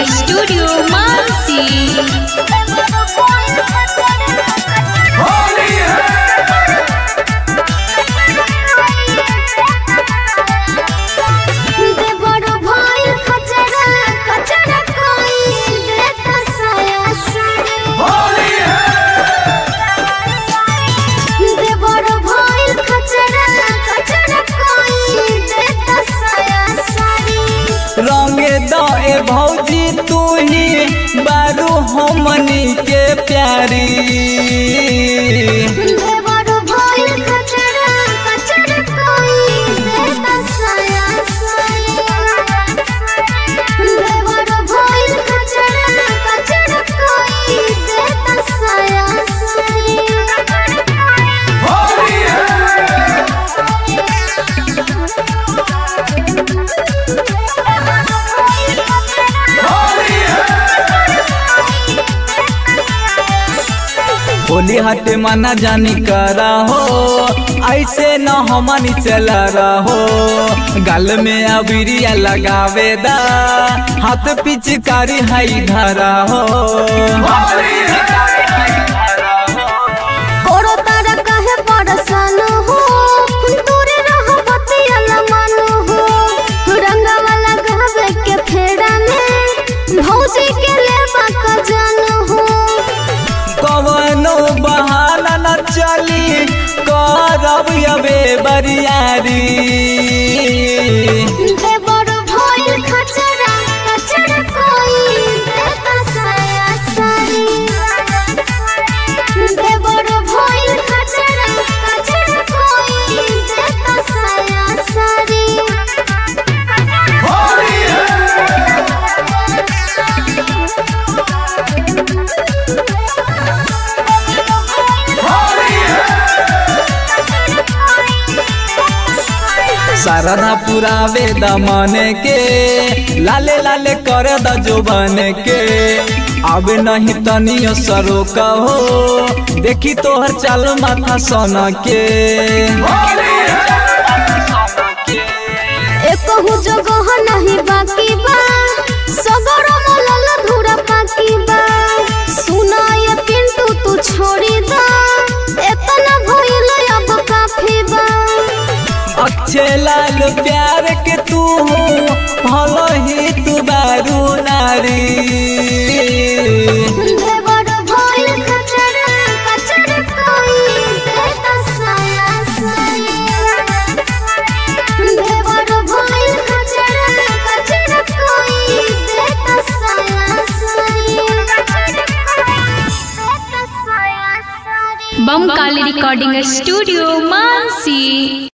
studio Mansi देवरो भइल खचरा खचरा कोई देता साया साड़ी देवरो भइल खचरा खचरा कोई देता साया साड़ी रंगे दे भौजी तू ही बारू हमनी के प्यारी देवरो भइल खचरा खचरा कोई देता साया साड़ी देवरो भइल खचरा खचरा कोई देता साया होली हटे मना जानी करा हो ऐसे न हमनी चला रहो गल में अबिरिया लगावे दा हाथ पिचकारी हई धरा हो कोरो तारा कहे परेशान हो दूरे रहो बतिया मन हो रंगा वाला गावे के फेरा में भौजी के लेबा का जान हो कवनो बहाना न चली करब अबे बरियारी देवर भइल खचरा खचरा कोई देता साया सारी देवर भइल खचरा खचरा कोई देता साया सारी शारदा पुरावे दमने के लाले लाले कर द जोबन के अब नहीं तनियो सरो कहो देखी तोहर चाल माथा सन के एकहु जगह नहीं बाकी बा सगरो मलल धूरा पाकी बा सुना ये पिंटू तू छोड़ी दा एतना भइल अब काफी बा अच्छे लाल प्यार के तू हो भलो ही तू बारू नारी देवर भइल खचरा खचरा कोई देता साया सारी देवर भइल खचरा खचरा कोई देता साया सारी देता साया सारी बम काली रिकॉर्डिंग स्टूडियो मानसी